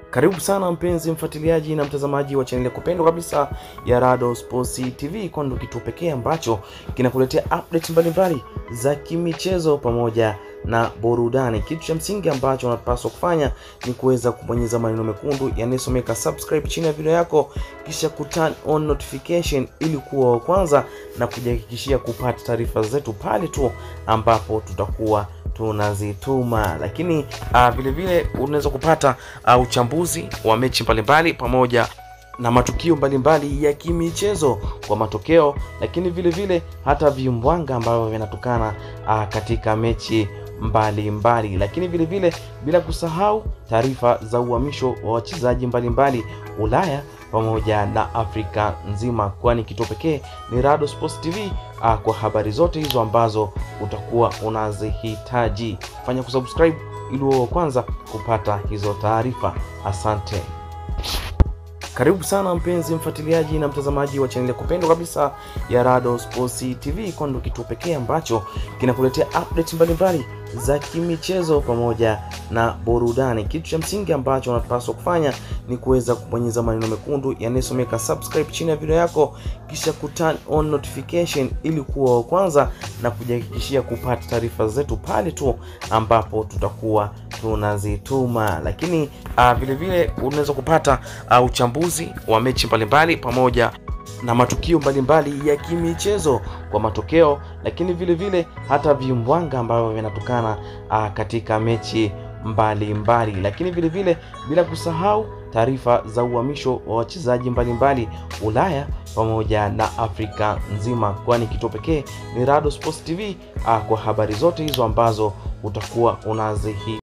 Karibu sana mpenzi mfuatiliaji na mtazamaji wa chaneli ya kupendwa kabisa ya Rado Sports TV, kwani ndio kituo pekee ambacho kinakuletea update mbalimbali za kimichezo pamoja na burudani. Kitu cha msingi ambacho unapaswa kufanya ni kuweza kubonyeza maneno mekundu yanayosomeka subscribe chini ya video yako, kisha ku turn on notification ili kuwa wa kwanza na kujihakikishia kupata taarifa zetu pale tu ambapo tutakuwa tunazituma lakini uh, vile vile unaweza kupata uh, uchambuzi wa mechi mbalimbali pamoja na matukio mbalimbali ya kimichezo kwa matokeo, lakini vile vile hata vimbwanga ambavyo vinatokana uh, katika mechi mbalimbali mbali. Lakini vile vile bila kusahau taarifa za uhamisho wa wachezaji mbalimbali Ulaya pamoja na Afrika nzima, kwani kituo pekee ni Rado Sports TV uh, kwa habari zote hizo ambazo utakuwa unazihitaji. Fanya kusubscribe ili uwe wa kwanza kupata hizo taarifa. Asante. Karibu sana mpenzi mfuatiliaji na mtazamaji wa chaneli ya kupendwa kabisa ya Rado Sports TV, kwani ndio kituo pekee ambacho kinakuletea update mbalimbali za kimichezo pamoja na burudani. Kitu cha msingi ambacho unapaswa kufanya ni kuweza kubonyeza maneno mekundu yanayosomeka subscribe chini ya video yako, kisha ku turn on notification ili kuwa wa kwanza na kujihakikishia kupata taarifa zetu pale tu ambapo tutakuwa tunazituma. Lakini uh, vile vile unaweza kupata uh, uchambuzi wa mechi mbalimbali pamoja na matukio mbalimbali ya kimichezo kwa matokeo, lakini vile vile hata vimbwanga ambavyo vinatokana uh, katika mechi mbalimbali mbali. Lakini vile vile bila kusahau taarifa za uhamisho wa wachezaji mbalimbali Ulaya pamoja na Afrika nzima, kwani kituo pekee ni Rado Sports TV uh, kwa habari zote hizo ambazo utakuwa unazihitaji.